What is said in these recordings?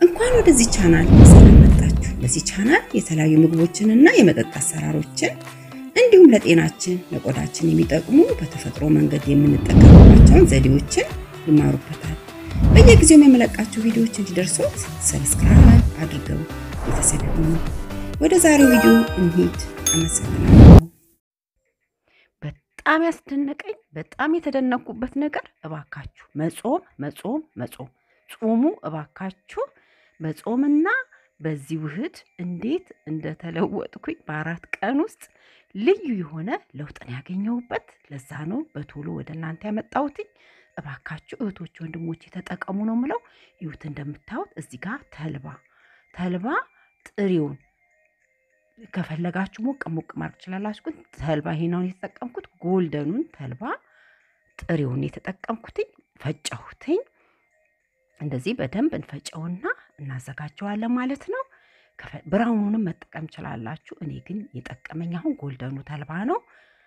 እንኳን ወደዚህ ቻናል በሰላም መጣችሁ። በዚህ ቻናል የተለያዩ ምግቦችንና የመጠጥ አሰራሮችን እንዲሁም ለጤናችን ለቆዳችን የሚጠቅሙ በተፈጥሮ መንገድ የምንጠቀምባቸውን ዘዴዎችን ይማሩበታል። በየጊዜው የምለቃቸው ቪዲዮዎች እንዲደርሱት ሰብስክራይብ አድርገው ቤተሰብ ይሁኑ። ወደ ዛሬው ቪዲዮ እንሂድ። አመሰግናለሁ። በጣም ያስደነቀኝ በጣም የተደነኩበት ነገር እባካችሁ መጾም መጾም መጾም ጾሙ እባካችሁ በጾምና በዚህ ውህድ እንዴት እንደተለወጥኩኝ በአራት ቀን ውስጥ ልዩ የሆነ ለውጥን ያገኘሁበት ለዛ ነው በቶሎ ወደ እናንተ ያመጣሁትኝ። እባካችሁ እህቶች ወንድሞች የተጠቀሙ ነው ምለው። ይሁት እንደምታዩት እዚህ ጋር ተልባ ተልባ ጥሬውን ከፈለጋችሁ ሞቅ ሞቅ ማድረግ ትችላላችሁ። ግን ተልባ ይሄናውን የተጠቀምኩት ጎልደኑን ተልባ ጥሬውን የተጠቀምኩትኝ ፈጨሁትኝ። እንደዚህ በደንብ እንፈጨውና እናዘጋጀዋለን ማለት ነው። ብራውኑንም መጠቀም ችላላችሁ። እኔ ግን የጠቀመኝ አሁን ጎልደኑ ተልባ ነው።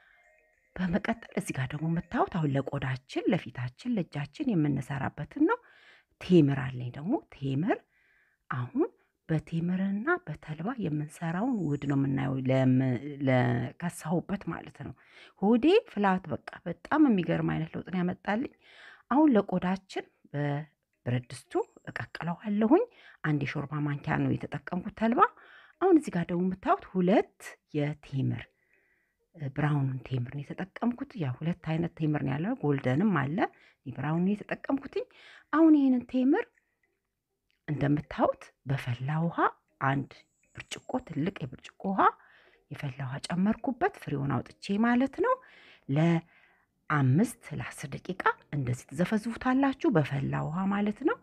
በመቀጠል እዚህ ጋር ደግሞ የምታዩት አሁን ለቆዳችን፣ ለፊታችን፣ ለእጃችን የምንሰራበትን ነው። ቴምር አለኝ ደግሞ ቴምር አሁን በቴምርና በተልባ የምንሰራውን ውህድ ነው የምናየው። ለከሳሁበት ማለት ነው። ሆዴ ፍላት በቃ በጣም የሚገርም አይነት ለውጥን ያመጣልኝ። አሁን ለቆዳችን በብረት ድስቱ እቀቅለዋለሁኝ። አንድ የሾርባ ማንኪያ ነው የተጠቀምኩት ተልባ። አሁን እዚህ ጋር ደግሞ የምታዩት ሁለት የቴምር ብራውኑን ቴምር ነው የተጠቀምኩት። ያ ሁለት አይነት ቴምር ነው ያለው፣ ጎልደንም አለ። ብራውኑን የተጠቀምኩትኝ። አሁን ይህንን ቴምር እንደምታዩት በፈላ ውሃ አንድ ብርጭቆ ትልቅ የብርጭቆ ውሃ የፈላ ውሃ ጨመርኩበት፣ ፍሬውን አውጥቼ ማለት ነው። ለአምስት ለአስር ደቂቃ እንደዚህ ትዘፈዝፉታላችሁ በፈላ ውሃ ማለት ነው።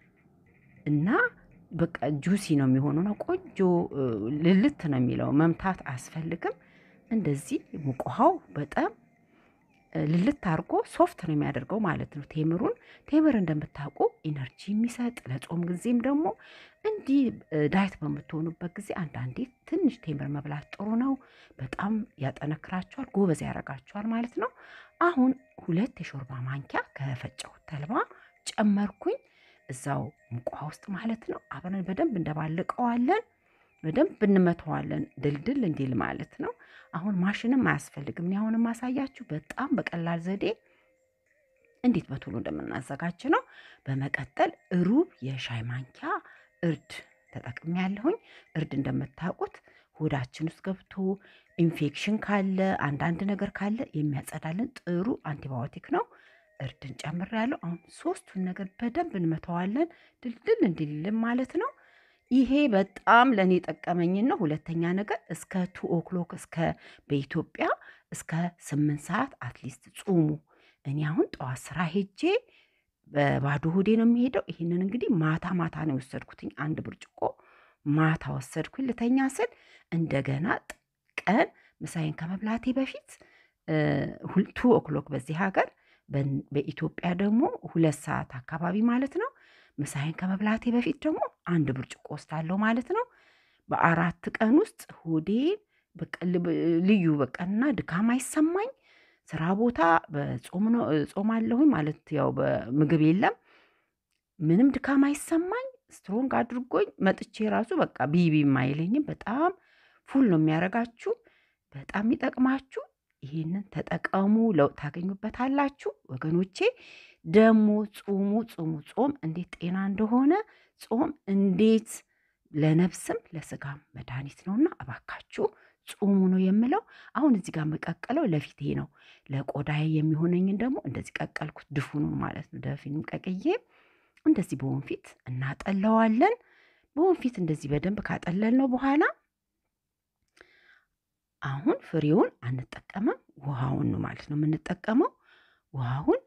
እና በቃ ጁሲ ነው የሚሆነው ነው ቆንጆ ልልት ነው የሚለው መምታት አያስፈልግም። እንደዚህ ሙቅ ውሃው በጣም ልልት አድርጎ ሶፍት ነው የሚያደርገው ማለት ነው። ቴምሩን ቴምር እንደምታውቁ ኢነርጂ የሚሰጥ ለጾም ጊዜም ደግሞ እንዲህ ዳይት በምትሆኑበት ጊዜ አንዳንዴ ትንሽ ቴምር መብላት ጥሩ ነው። በጣም ያጠነክራችኋል፣ ጎበዝ ያደርጋችኋል ማለት ነው። አሁን ሁለት የሾርባ ማንኪያ ከፈጨሁት ተልባ ጨመርኩኝ እዛው ሙቋ ውስጥ ማለት ነው። አብረን በደንብ እንደባልቀዋለን፣ በደንብ እንመተዋለን ድልድል እንዲል ማለት ነው። አሁን ማሽንም አያስፈልግም። እኔ አሁን ማሳያችሁ በጣም በቀላል ዘዴ እንዴት በቶሎ እንደምናዘጋጅ ነው። በመቀጠል ሩብ የሻይ ማንኪያ እርድ ተጠቅሜ ያለሁኝ። እርድ እንደምታውቁት ሆዳችን ውስጥ ገብቶ ኢንፌክሽን ካለ አንዳንድ ነገር ካለ የሚያጸዳልን ጥሩ አንቲባዮቲክ ነው። እርድን ጨምር ያለው አሁን ሶስቱን ነገር በደንብ እንመተዋለን ድልድል እንዲልልን ማለት ነው። ይሄ በጣም ለእኔ ጠቀመኝን ነው። ሁለተኛ ነገር እስከ ቱ ኦክሎክ እስከ በኢትዮጵያ እስከ ስምንት ሰዓት አትሊስት ጹሙ። እኔ አሁን ጠዋት ስራ ሄጄ በባዶ ሆዴ ነው የሚሄደው። ይህንን እንግዲህ ማታ ማታ ነው የወሰድኩትኝ። አንድ ብርጭቆ ማታ ወሰድኩኝ ልተኛ ስል እንደገና ቀን ምሳዬን ከመብላቴ በፊት ቱ ኦክሎክ በዚህ ሀገር በኢትዮጵያ ደግሞ ሁለት ሰዓት አካባቢ ማለት ነው ምሳዬን ከመብላቴ በፊት ደግሞ አንድ ብርጭቆ ወስዳለሁ ማለት ነው። በአራት ቀን ውስጥ ሆዴ ልዩ በቀና ድካም አይሰማኝ። ስራ ቦታ በጾም ነው ጾም አለሁኝ ማለት ያው በምግብ የለም ምንም ድካም አይሰማኝ። ስትሮንግ አድርጎኝ መጥቼ ራሱ በቃ ቢቢም አይለኝም። በጣም ፉል ነው የሚያደርጋችሁ። በጣም የሚጠቅማችሁ ይህንን ተጠቀሙ። ለውጥ ታገኙበታላችሁ ወገኖቼ። ደግሞ ጾሙ ጾሙ ጾም እንዴት ጤና እንደሆነ ጾም እንዴት ለነፍስም ለስጋም መድኃኒት ነውና እባካችሁ ጾሙ ነው የምለው። አሁን እዚህ ጋር መቀቀለው ለፊቴ ነው። ለቆዳዬ የሚሆነኝን ደግሞ እንደዚህ ቀቀልኩት፣ ድፉኑን ማለት ነው። ደፊኑን ቀቅዬ እንደዚህ በወንፊት እናጠለዋለን። በወንፊት እንደዚህ በደንብ ካጠለል ነው በኋላ አሁን ፍሬውን አንጠቀምም፣ ውሃውን ነው ማለት ነው የምንጠቀመው ውሃውን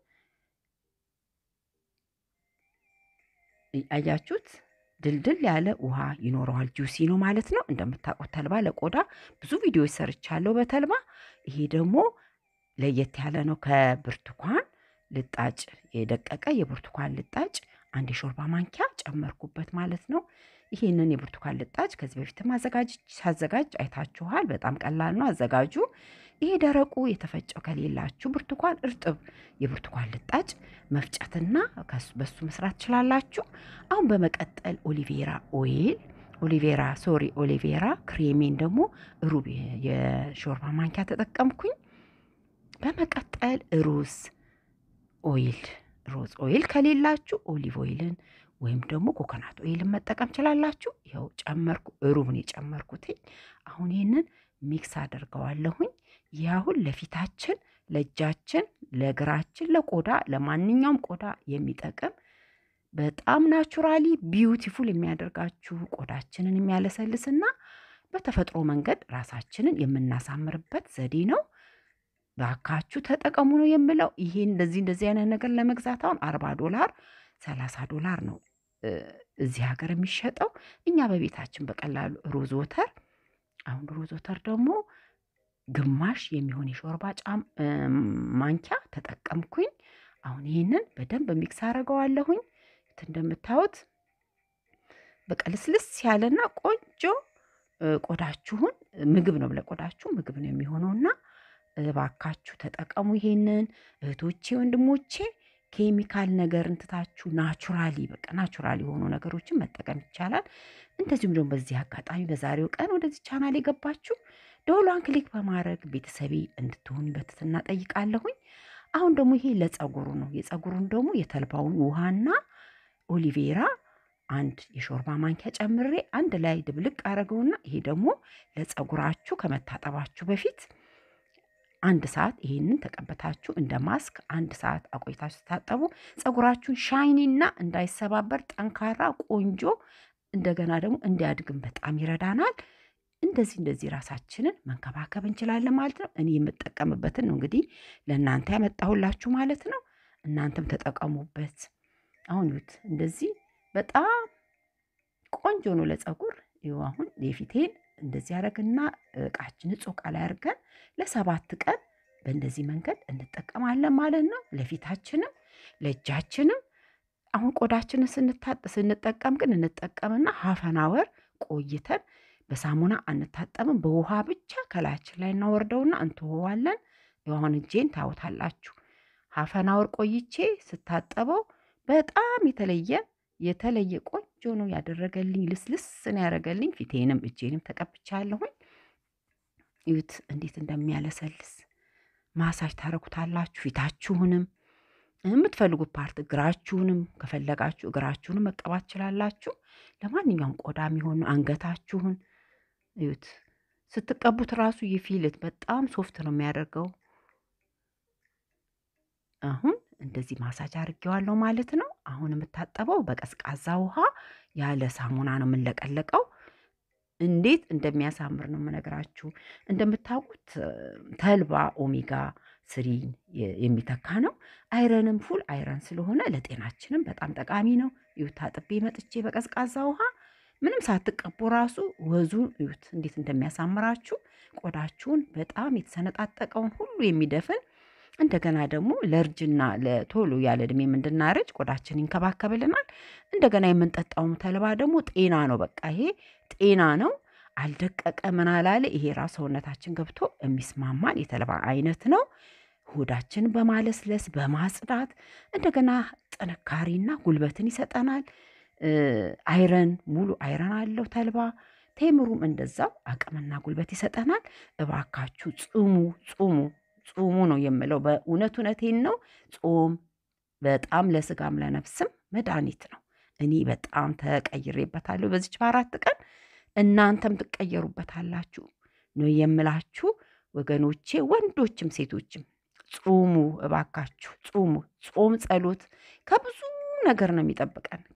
አያችሁት? ድልድል ያለ ውሃ ይኖረዋል። ጁሲ ነው ማለት ነው። እንደምታውቁት ተልባ ለቆዳ ብዙ ቪዲዮዎች ሰርቻለሁ በተልባ። ይሄ ደግሞ ለየት ያለ ነው። ከብርቱካን ልጣጭ የደቀቀ የብርቱካን ልጣጭ አንድ የሾርባ ማንኪያ ጨመርኩበት ማለት ነው። ይህንን የብርቱካን ልጣጭ ከዚህ በፊትም ሳዘጋጅ አይታችኋል። በጣም ቀላል ነው አዘጋጁ። ይሄ ደረቁ የተፈጨው ከሌላችሁ ብርቱካን እርጥብ የብርቱካን ልጣጭ መፍጨትና በሱ መስራት ትችላላችሁ። አሁን በመቀጠል ኦሊቬራ ኦይል ኦሊቬራ ሶሪ ኦሊቬራ ክሬሜን ደግሞ ሩብ የሾርባ ማንኪያ ተጠቀምኩኝ። በመቀጠል ሩዝ ኦይል ሮዝ ኦይል ከሌላችሁ ኦሊቭ ኦይልን ወይም ደግሞ ኮኮናት ኦይልን መጠቀም ችላላችሁ። ይኸው ጨመርኩ፣ ሩብን የጨመርኩትኝ። አሁን ይህንን ሚክስ አደርገዋለሁኝ። ይህ አሁን ለፊታችን፣ ለእጃችን፣ ለእግራችን፣ ለቆዳ ለማንኛውም ቆዳ የሚጠቅም በጣም ናቹራሊ ቢዩቲፉል የሚያደርጋችሁ ቆዳችንን የሚያለሰልስና በተፈጥሮ መንገድ ራሳችንን የምናሳምርበት ዘዴ ነው። ባካችሁ ተጠቀሙ ነው የምለው። ይሄ እንደዚህ እንደዚህ አይነት ነገር ለመግዛት አሁን አርባ ዶላር ሰላሳ ዶላር ነው እዚህ ሀገር የሚሸጠው። እኛ በቤታችን በቀላሉ ሮዝ ወተር አሁን ሮዝ ወተር ደግሞ ግማሽ የሚሆን የሾርባ ጫም ማንኪያ ተጠቀምኩኝ። አሁን ይህንን በደንብ ሚክስ አደርገዋለሁኝ። እንደምታዩት በቃ ልስልስ ያለና ቆንጆ ቆዳችሁን ምግብ ነው ለቆዳችሁ ምግብ ነው የሚሆነውና እባካችሁ ተጠቀሙ ይሄንን እህቶቼ ወንድሞቼ። ኬሚካል ነገር እንትታችሁ ናቹራሊ በቃ ናቹራሊ የሆኑ ነገሮችን መጠቀም ይቻላል። እንደዚሁም ደግሞ በዚህ አጋጣሚ በዛሬው ቀን ወደዚህ ቻናል የገባችሁ ደወሏን ክሊክ በማድረግ ቤተሰቤ እንድትሆኑ በትህትና ጠይቃለሁኝ። አሁን ደግሞ ይሄ ለጸጉሩ ነው። የጸጉሩን ደግሞ የተልባውን ውሃና ኦሊቬራ አንድ የሾርባ ማንኪያ ጨምሬ አንድ ላይ ድብልቅ አደረገውና ይሄ ደግሞ ለጸጉራችሁ ከመታጠባችሁ በፊት አንድ ሰዓት ይሄንን ተቀበታችሁ እንደ ማስክ አንድ ሰዓት አቆይታችሁ ስታጠቡ ጸጉራችሁን ሻይኒና እንዳይሰባበር ጠንካራ ቆንጆ እንደገና ደግሞ እንዲያድግም በጣም ይረዳናል። እንደዚህ እንደዚህ ራሳችንን መንከባከብ እንችላለን ማለት ነው። እኔ የምጠቀምበትን ነው እንግዲህ ለእናንተ ያመጣሁላችሁ ማለት ነው። እናንተም ተጠቀሙበት። አሁን ይሁት እንደዚህ በጣም ቆንጆ ነው ለጸጉር። ይኸው አሁን የፊቴን እንደዚህ ያደረግና እቃችን ንጹህ እቃ ላይ አድርገን ለሰባት ቀን በእንደዚህ መንገድ እንጠቀማለን ማለት ነው። ለፊታችንም ለእጃችንም አሁን ቆዳችንን ስንጠቀም ግን እንጠቀምና ሀፈናወር ቆይተን በሳሙና አንታጠምም። በውሃ ብቻ ከላያችን ላይ እናወርደውና እንትወዋለን። አሁን እጄን ታዩታላችሁ። ሀፈናወር ቆይቼ ስታጠበው በጣም የተለየ የተለየ ቆንጆ ነው ያደረገልኝ። ልስልስ ነው ያደረገልኝ። ፊቴንም እጄንም ተቀብቻለሁኝ። እዩት እንዴት እንደሚያለሰልስ ማሳጅ ታረጉታላችሁ። ፊታችሁንም የምትፈልጉት ፓርት እግራችሁንም ከፈለጋችሁ እግራችሁንም መቀባት ትችላላችሁ። ለማንኛውም ቆዳ የሚሆን አንገታችሁን እዩት። ስትቀቡት ራሱ ይፊልት በጣም ሶፍት ነው የሚያደርገው። አሁን እንደዚህ ማሳጅ አድርጌዋለሁ ማለት ነው። አሁን የምታጠበው በቀዝቃዛ ውሃ ያለ ሳሙና ነው የምንለቀለቀው። እንዴት እንደሚያሳምር ነው የምነግራችሁ። እንደምታውቁት ተልባ ኦሜጋ ስሪን የሚተካ ነው። አይረንም ፉል አይረን ስለሆነ ለጤናችንም በጣም ጠቃሚ ነው። ይሁት ታጥቤ መጥቼ በቀዝቃዛ ውሃ ምንም ሳትቀቡ ራሱ ወዙን እዩት እንዴት እንደሚያሳምራችሁ ቆዳችሁን በጣም የተሰነጣጠቀውን ሁሉ የሚደፍን እንደገና ደግሞ ለእርጅና ለቶሎ ያለ እድሜም እንድናረጅ ቆዳችን ይንከባከብልናል። እንደገና የምንጠጣውም ተልባ ደግሞ ጤና ነው። በቃ ይሄ ጤና ነው። አልደቀቀ ምን አላለ። ይሄ ራሱ ሰውነታችን ገብቶ የሚስማማን የተልባ አይነት ነው። ሆዳችን በማለስለስ በማጽዳት እንደገና ጥንካሬና ጉልበትን ይሰጠናል። አይረን ሙሉ አይረን አለው ተልባ። ቴምሩም እንደዛው አቅምና ጉልበት ይሰጠናል። እባካችሁ ጽሙ ጹሙ ጾሙ ነው የምለው። በእውነት እውነቴን ነው። ጾም በጣም ለስጋም ለነፍስም መድኃኒት ነው። እኔ በጣም ተቀይሬበታለሁ በዚች በአራት ቀን። እናንተም ትቀየሩበታላችሁ ነው የምላችሁ ወገኖቼ፣ ወንዶችም ሴቶችም ጾሙ እባካችሁ ጾሙ። ጾም ጸሎት ከብዙ ነገር ነው የሚጠብቀን።